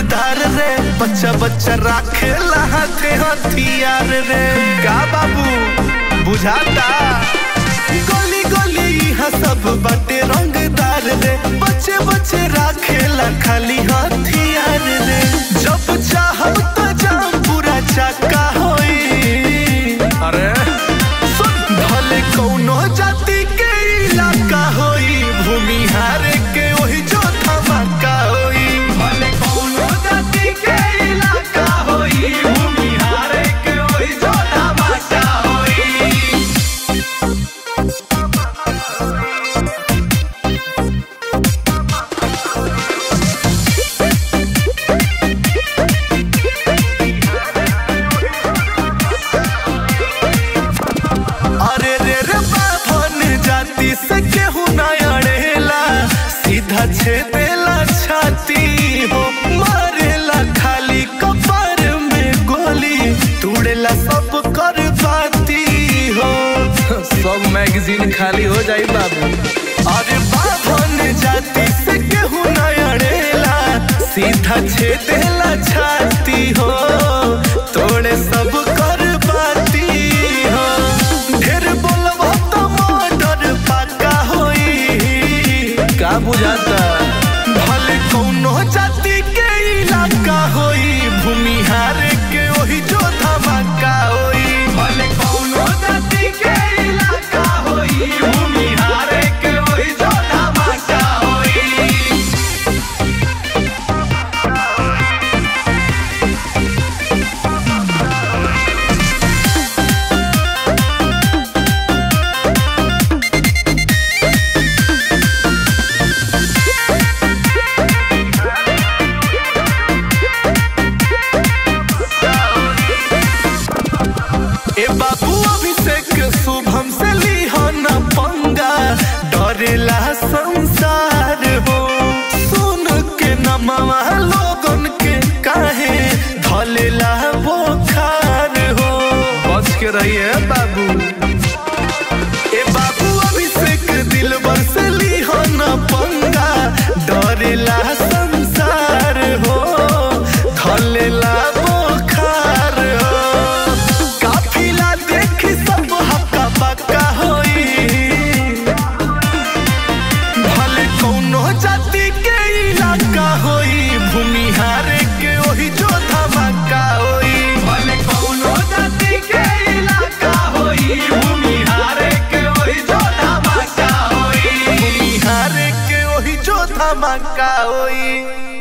रंगदार रे बच्चा बच्चा राखे हाथे हथियार रे का बाबू बुझाता गली गली यहाँ सब बटे रंगदार रे बच्चे बच्चे राखेला खाली हथियार रे जब चाहब तो जाम पूरा चक्का होई अरे सुन भले कौनो जाति के इलाका होई भूमिहार के वही जो धमाका होई भले कौनो जाति के इलाका होई भूमिहार के वही जो धमाका होई अरे रे रे बाभन जाति से केहू ना अड़ेला सीधा छेदेला छाती हो मारेला खाली कपार में गोली तोड़ेला सब कर बाती हो सब मैगजीन खाली हो जाई बाबू अरे बाभन जाति से केहू ना अड़ेला सीधा छेदेला छाती हो तोड़े सब कर बाती हो ढेर बोलबो तो मर्डर पक्का होई का बुझाता भले कौनो जाति के इलाका होई भूमिहार के वही जो धमाका होई भले कौनो जाति के इलाका होई भूमिहार के वही जो धमाका होई ए बाबू अभिषेक शुभम से लीहो न पंगा डरेला संसार हो सुन के नमवा लोगन के काहे धलेला बोखार हो बच के रहिए बाबू ए बाबू अभिषेक दिलबर से लीहो न पंगा डरेला संसार हो धलेला बोखार हो काफिला देखी सब हक्का बक्का होई भले कौनो जाति के इलाका होई भूमिहार के वही जो धमाका होई भले कौनो जाति के इलाका होई भूमिहार के वही जो धमाका होई भूमिहार के वही जो धमाका होई